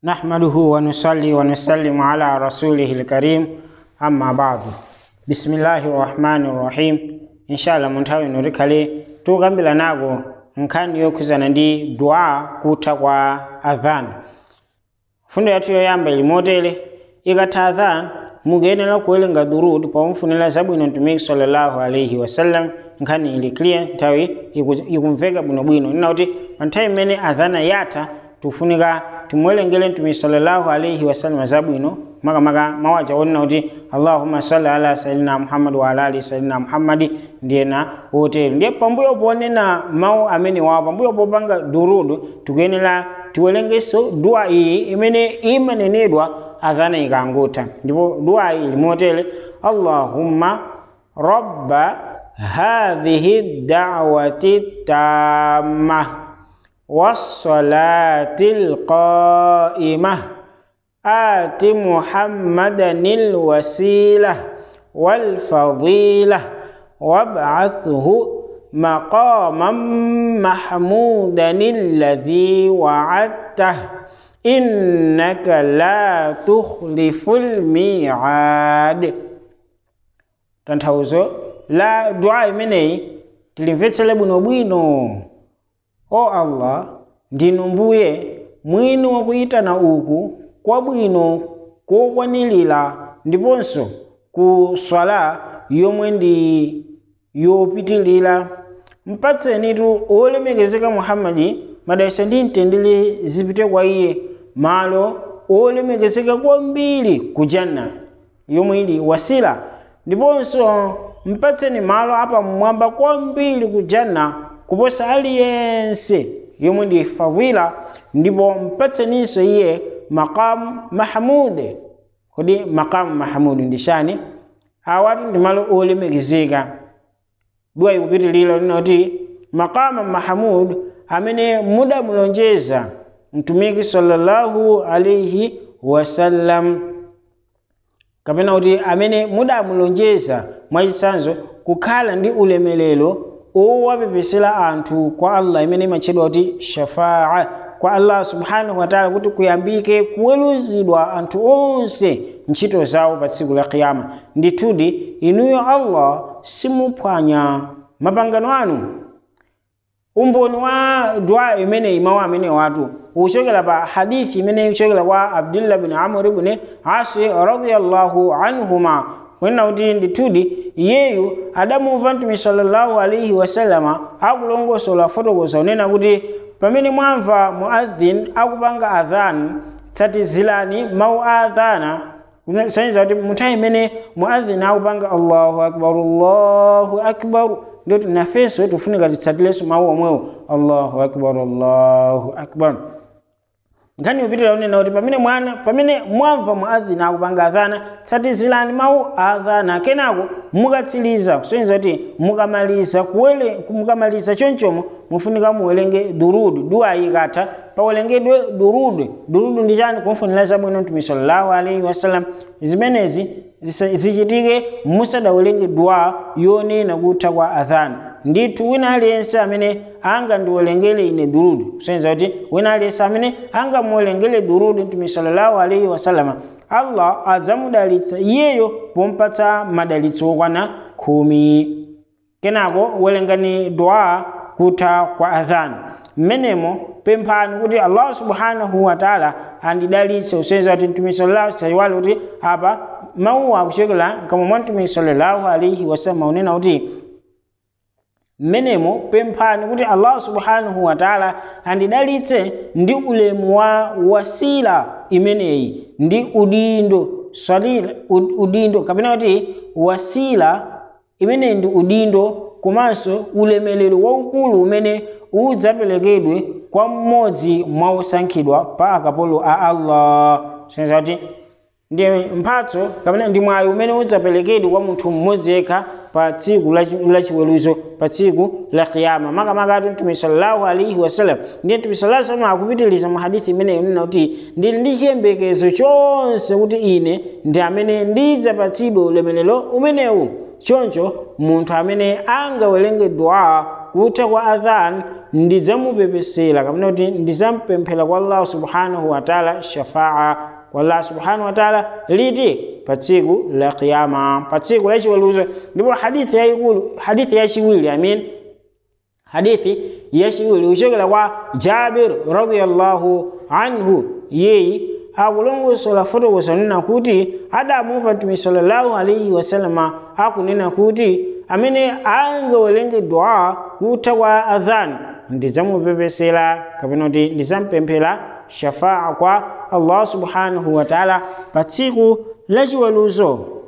نحمده ونصلي ونسلم على رسوله الكريم أما بعد بسم الله الرحمن الرحيم إن شاء الله munthawi ino tikhale tukambira nako nkhani yokhuzana ndi dua kutha kwa adhan fundo yathu yoyamba ili motere ikatha adhan mukuyenera kuwerenga durud pomfunira zabwino mtumiki sallallahu alaihi wasallam nkhani ili clear nthawi iku- ikumveka bwinobwino nina kuti pa nthawi imene adhana yatha tufunika timuwerengere mtumiki sallallahu alaihi wasallam zabwino makamaka mawaja onena kuti allahumma salli ala sayidina muhammad wa ala ali sayidina muhammadi ndiyena otero ndiye pambuyo ponena mawu amene wawo pambuyo popanga durudu tikuyenera tiwerengenso dua iyi imene imanenedwa adhana ikangotha ndipo dua iyi ili motere allahumma rabba hadhihi da'wati tamma والصلاة القائمة آت محمدا الوسيلة والفضيلة وابعثه مقاما محمودا الذي وعدته إنك لا تخلف الميعاد tanthauzo la dua imeneyi tilimvetsere bwinobwino o allah ndinu mbuye mwini wakuyitana uku kwabwino kokwanilira ndiponso ku swala yomwe ndi yopitilira mpatsenitu olemekezeka muhammadi madalitso ndi mtendere zipite kwa iye malo olemekezeka kwambiri ku janna yomwe ili wasila ndiponso mpatseni malo apamwamba kwambiri ku janna kuposa aliyense yomwe ndi fadhila ndipo mpatseninso iye maqamu mahmude kodi maqamu mahmudu ndi chani awatu ndi malo olemekezeka dua ikupitilira linoti maqama mahmud amene mudamulonjeza mtumiki sallallahu alaihi wasallam kapena kuti amene mudamulonjeza mwachitsanzo kukhala ndi ulemelero owapepesera anthu kwa allah imene imatchedwa kuti shafaa kwa allah subhanahu wataala kuti kuyambike kuweruzidwa anthu onse ntchito zawo pa tsiku la kiyama ndithudi inuyo allah simuphwanya mapangano anu umboni wa dua imeneyi mawu amene watu uchokera pa hadithi imene ichokera kwa abdullah bin amr ibn asi radiyallahu anhuma kunena kuti ndithudi iyeyu adamumva mtume sallallahu alaihi wasallama akulongosola fotokoza unena kuti pamene mwamva muadhin akupanga adhan tsatizirani mawu a adhana kusonyeza kuti munthawi imene muadhin akupanga allahu akbar allahu akbar ndoti nafenso tifunika titsatilenso mawu omwewo allahu akbar allahu akbar nkhani yopitira unena kuti pamene mwana pamene mwamva muadhina akupanga adhana tsatizirani mawu a adhana kenako mukatsiriza kusonyeza kuti mukamaliza kuwele mukamaliza chonchomo mufunika muwerenge durudu dua ikatha pawerengedwe durudu durudu ndi chani kumfunira zabwino mtume sallallahu alaihi wasallam zimenezi zisa- zichitike musadawerenge dua yonena kutha kwa adhana ndithu wina aliyense amene angandiwerengere ine durudu kusonyeza kuti wina aliyense amene angamuwerengere durudu mtume sallallahu alaihi wasallama allah adzamudalitsa iyeyo pompatsa madalitso okwana khumi kenako werengani dua kutha kwa adhan mmenemo pemphani kuti allah subhanahu wataala andidalitse kusonyeza kuti mtume sallallahu tayiwale kuti apa mawu akuchokera kamwa mwa mtume sallallahu alaihi wasallam unena kuti mmenemo pemphani kuti allah subhanahu wataala andidalitse ndi ulemu wa wasila imeneyi ndi udindo swalila ud- udindo kapena kuti wasila imeneyi ndi udindo komanso ulemelero waukulu umene udzaperekedwe kwa mmodzi mwa osankhidwa pa akapolo a allah sonyeza kuti ndi mphatso kapena ndi mwayi umene udzaperekedwe kwa munthu mmodzi yekha pa tsiku lachi- lachiweruzo pa tsiku la kiyama makamaka ati mtume sallallahu alaihi wasallam ndiye mtume sallallahu alaihi wasallam akupitiliza mu hadithi imeneyi unena kuti ndili ndi chiyembekezo chonse kuti ine ndi amene ndidzapatsidwe ulemelero umenewu choncho munthu amene angawerenge dua kutha kwa adhan ndidzamupepesera kapena kuti ndidzampemphera kwa allah subhanahu wataala shafaa kwa allah subhanahu wataala liti pa tsiku la qiyama pa tsiku la chiweruzo ndipo hadithi yayikulu hadithi yachiwiri amin hadithi yachiwiri kuchokera kwa jabir radiyallahu anhu yeyi akulongosola fotokoza nena kuti adamumva mtume sallallahu alaihi wasalama akunena kuti amene angawerenge dua kutha kwa adhan ndidzamupepesera kapena kuti ndidzampemphera shafaa kwa allah subhanahu wataala pa tsiku la chiweruzo